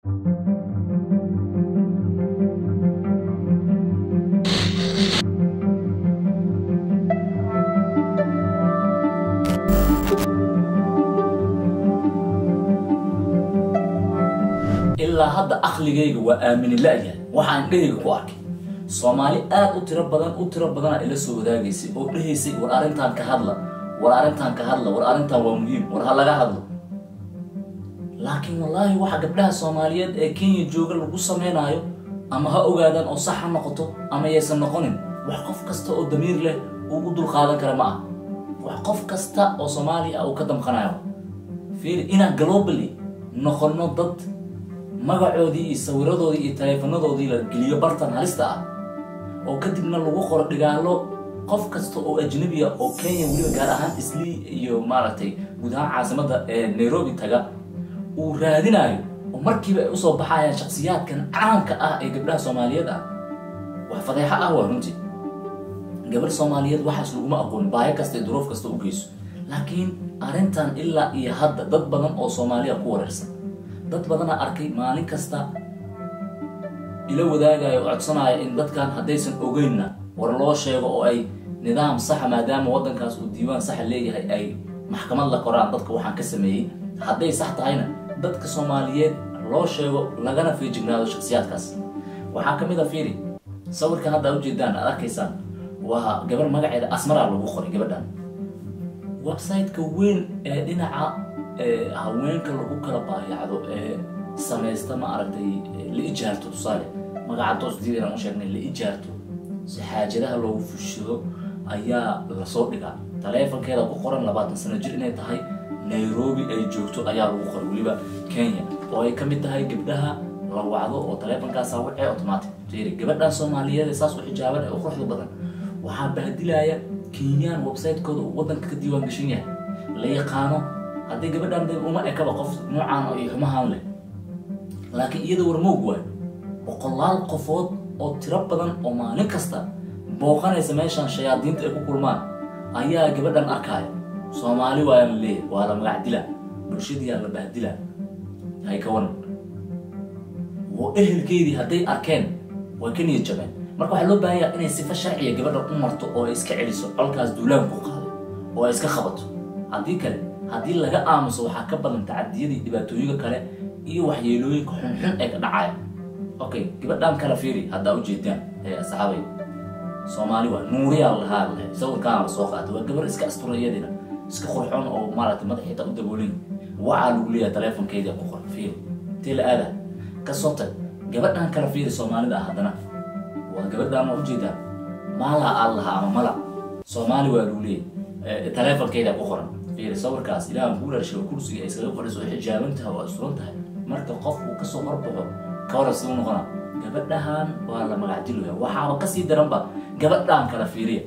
ilaa hadda akligayga waa aamini la-yahay waxaan dhehayga ku arkay soomaali aad u tiro badan u tiro badana ila soo wadaagaysay oo dhehaysay war arrintan ka hadla war arrintan ka hadla war arrintan waa muhiim war ha laga hadlo laakiin wallaahi waxa gabdhaha soomaaliyeed ee kenya jooga lagu sameynaayo ama ha ogaadaan oo sax ha noqoto ama yaysan noqonin wax qof kasta oo damiir leh uu u dulqaadan kara ma ah wax qof kasta oo soomaaliya ah uu ka damqanayo fiiri inaan globally noqono dad magacoodii iyo sawiradoodii iyo taleefanadoodii la geliyo bartan halista ah oo kadibna lagu qoro dhigaalo qof kasta oo ajnabiya oo kenya weliba gaar ahaan islii iyo maaragtay guud ahaan caasimadda ee nairobi taga uu raadinayo oo markiiba ay usoo baxayaan shaksiyaadkan caanka ah ee gabdhaha soomaaliyeed ah wax fadeexo ah waa runtii gabar soomaaliyeed waxaas laguma aqoon baayo kasta iyo duruuf kasta u geyso laakiin arrintan ilaa iyo hadda dad badan oo soomaaliya ku wareersan dad badana arkay maalin kasta ila wadaagayo oo codsanaya in dadkan haddaysan ogeynna war loo sheego oo ay nidaam saxa maadaama waddankaas uu diiwaan saxa leeyahay ay maxkamad la koraan dadka waxaan ka sameeyey hadday sax tahayna dadka soomaaliyeed loo sheego lagana feejignaado shaksiyaadkaas waxaa ka mid a fiiri sawirkan hadda ujeedaan aad arkaysaan waa gabar magaceeda asmaraa lagu qoray gabadhan website-ka weyn ee dhinaca haweenka lagu kala baayacdo ee samaysta ma aragtay la ijaarto tusaale magaca doosdiida inaan u sheegnay la ijaarto si xaajadaha loogu fushado ayaa lasoo dhigaa taleefankeeda ku qoran labaatan sano jir inay tahay nairobi ay joogto ayaa lagu qoray weliba kenya oo ay ka mid tahay gabdhaha la wacdo oo taleefankaasa wacee automatic jeri gabadhan soomaaliyeed ee saas u xijaaban ee u quruxda badan waxaa bahdilaya kenyaan website-kooda uu waddanka ka diiwaan gashan yahay la yaqaano haddii gabadhan de uma ekaba qof noocaan iyo xumahaan leh laakiin iyada warmoog waayo boqolaal qofood oo tiro badan oo maalin kasta booqanaysa meeshan shayaadiinta ay ku kulmaan ayaa gabadhan arkaya soomaali waa la leeyahay waa la magac dila bulshadiyaa la bahdila hay ka waran ehelkeydii hadday arkeen way ka niyad jabeen marka waxaa loo baahanyaa inay sifo sharciya gabadhan u marto oo ay iska celiso colkaas duulaan ku qaaday oo ay iska qabato haddii kale haddii laga aamuso waxaa ka badan tacadiyadii dhibaatooyinka kale iyo waxyeelooyinka xunxun ee ka dhacaya okay gabadhan kala fiiri haddaa ujeedaan ee asxaabay soomaali waa nuuriyaa lahaa lahay sawirkaana lasoo qaatay waa gabar iska astura iyadina iska qurxoon oo maaragtay madaxiita u daboolin waxaa lagu leeyahay taleefonkeeda ku qoran fiiri intee la aada kasoo tag gabadhan kala fiiri soomaalida ah haddana waa gabadhan waa ujeedaan maalaa aad lahaa ama mala soomaali waa lagu leeyahay taleefonkeeda ku qoran fiiri sawirkaas ilaahan kuu dhashay oo kursiga ay iskaga fadhiso oo xijaaban tahay oo asturan tahay marka qof uu kasoo horbaxo ka waran siduu noqona gabadhahan waa la magacdilaya waxaaba kasii daranba gabadhan kala fiiriya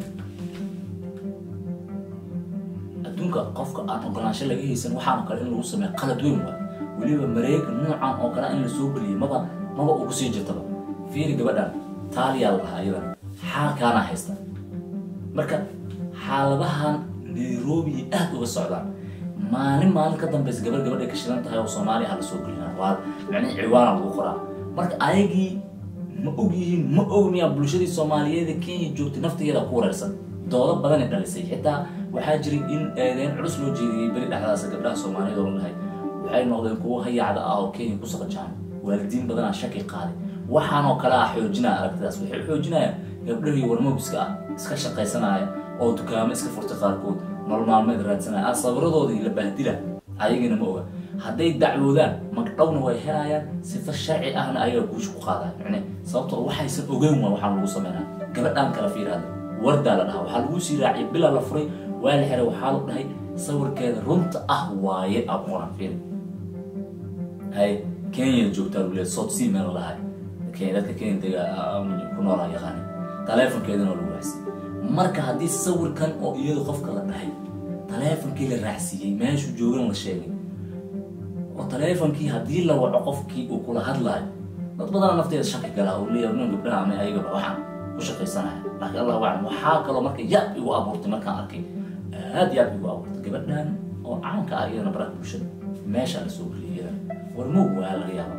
adduunka qofka aan ogolaansho laga haysan waxaana kale in lagu sameeya qalad weyn waa weliba mareega noocan oo kale in la soo geliyay maba maba ugu sii jirtaba fiiri gabadhan taaliyaa lahaa iyadan xaalkaana haysta marka xaaladahan nairobi aad uga socdaan maalin maalin ka dambaysa gabar gabadhay ka shidan tahay oo soomaaliya ha la soo gelina waa micnihi ciwaana lagu qoraa marka ayagii ma og yihiin ma ogniyaa bulshadii soomaaliyeed ee kenya joogtay naftigeeda ku wareersan doodo badanay dhalisay xitaa waxaa jiray in eedeyn culus loo jeediyey beri dhexdaasa gabdhaha soomaaliyeed oo la dhahay waxay noqdeen kuwo hayacda ah oo kenya ku saqajaan waalidiin badanaa shaki qaaday waxaanoo kale ah xoojinaya aragtidaas waxay xoojinayaan gabdhahii warmobiska ah iska shaqaysanaya oo dukaamo iska furtay qaarkood nolol maalmeed raadsanaya ah sawiradoodii la bahdila ayagina ma oga hadday dacwoodaan magdhowna way helayaan sifa sharci ahna ayaga guusha ku qaadaya micne sababtoo waxaysan ogeyn waa waxaan lagu sameynaya gabadhaan kala fiiraada wardaa la dhahaa waxaa lagu sii raaciyay bila la furay waa la xiray waxaa la dhahay sawirkeeda runta ah waaye aqoona fiir hay kenya joogtaa lagu leeyahay south sea meel la dhahay kenya dadka kenya dega ku noolaa yaqaani taleefonkeedana waa lagu raacsiiyey marka haddii sawirkan oo iyadu qofka la dhahay taleefonkii la raacsiiyey meeshuu joogan la sheegay oo taleefonkii haddii la waco qofkii uu kula hadlaayo dad badana nafteeda shaki galaa oo leeyahay nin gabdhaha ama ayagaba waxaan ku shaqaysanaya laakiin allah aclam waxaa kaloo marka yaab igu abuurtay markaan arkay aad yaab igu abuurtay gabadhan oo caanka ah iyadana baraha bulshada meesha la soo geliyay iyadana war moog waa laga yaaba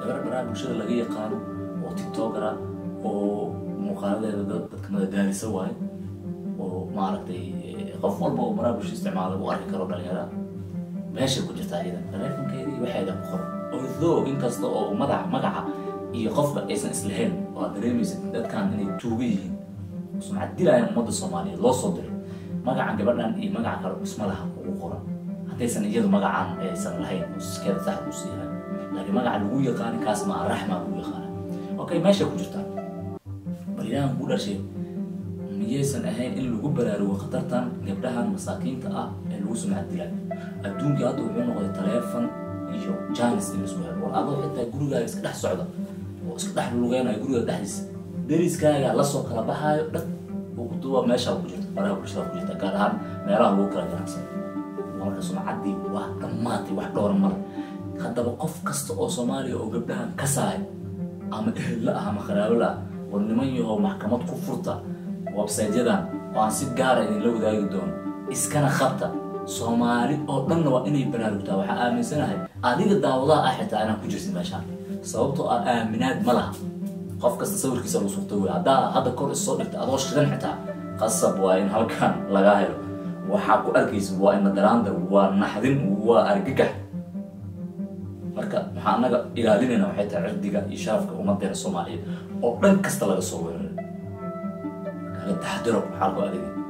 gabar baraha bulshada laga yaqaano oo tiktokera oo muuqaaladeeda dadka madadaalisa waaye oo maaragtay qof walba oo baraha bulshada isticmaala u arki karo dhalinyara meeshay ku jirtaa iyada taleefonkeedii waxayda ku qoran although inkasta oo madax magaca iyo qofka aysan islahayn oo aad dareemaysa dadkan inay tuuga yihiin sumcad dilayan ummadda soomaaliyeed loo soo diray magacan gabadhan iyo magaca kale isma laha ugu qoran haddaysan iyadu magacaan aysan lahayn skeeda sax uu siiyahay laakiin magaca lagu yaqaani kaas ma raxma lagu yaqaana okay meesha ku jirtaa baryahan ku dhashay miyaysan ahayn in lagu baraarugo khatartan gabdhahan masaakiinta ah ee lagu sumcad dilaayo adduunkii hadda wuxuu noqday taleefon iyo janis in laisku helo war adoo xitaa gurigaaga iska dhex socda oo iska dhex lugeynayo guriga dhexdiisa deriskaaga lasoo kala baxaayo dhan duwa meeshaa ku jirta baraha bulshada ku jirta gaar ahaan meelaha lagu kala ganacsan marka sumcaddii waa dhammaatay wax dhowra male haddaba qof kasta oo soomaaliya oo gabdhahan ka saay ama ehella ah ama qaraabo la ah war niman yahow maxkamad ku furta websaytyadan oo aan si gaara idinla wadaagi doono iskana qabta soomaali oo dhanna waa inay baraarugtaa waxaa aaminsanahay adiga daawadaha ah xitaa inaan ku jirtin meeshaan sababtoo ah aaminaad ma laha qof kasta sawirkiisa lagu surta wey haddaa hadda kor isoo dhigta adoo shidan xitaa qasab waa in halkan lagaa helo waxaa ku arkaysa waa ina daraandar waa naxdin waa argagax marka waxaa anaga ilaalinayna waxay tahay cirdiga iyo sharafka ummadeena soomaaliyeed oo dhan kasta laga soo weeraray kaga taxadiro xaalku adeegay